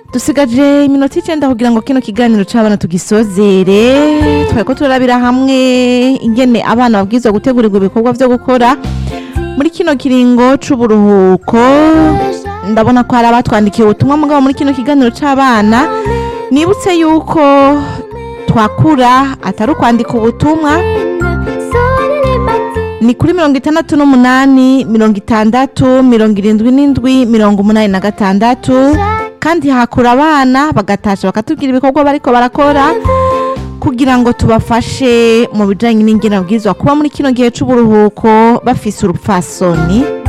dusigaje iminota icenda kugira ngo kino kiganiro c'abana tugisozere twariko turabira hamwe ingene abana babwirizwa gutegurirwa ibikorwa vyo gukora muri kino kiringo c'uburuhuko ndabona ko hari abatwandikiye ubutumwa mugabo muri kino kiganiro c'abana nibutse yuko twakura atari ukwandika ubutumwa ni kuri mirongo itandatu n'umunani mirongo itandatu mirongo irindwi n'indwi mirongo umunani na gatandatu kandi hakura abana bagatasha bakatubwira ibikorwa bariko barakora kugira ngo tubafashe mu bijanye n'ingene babwirizwa kuba muri kino gihe c'uburuhuko bafise urupfasoni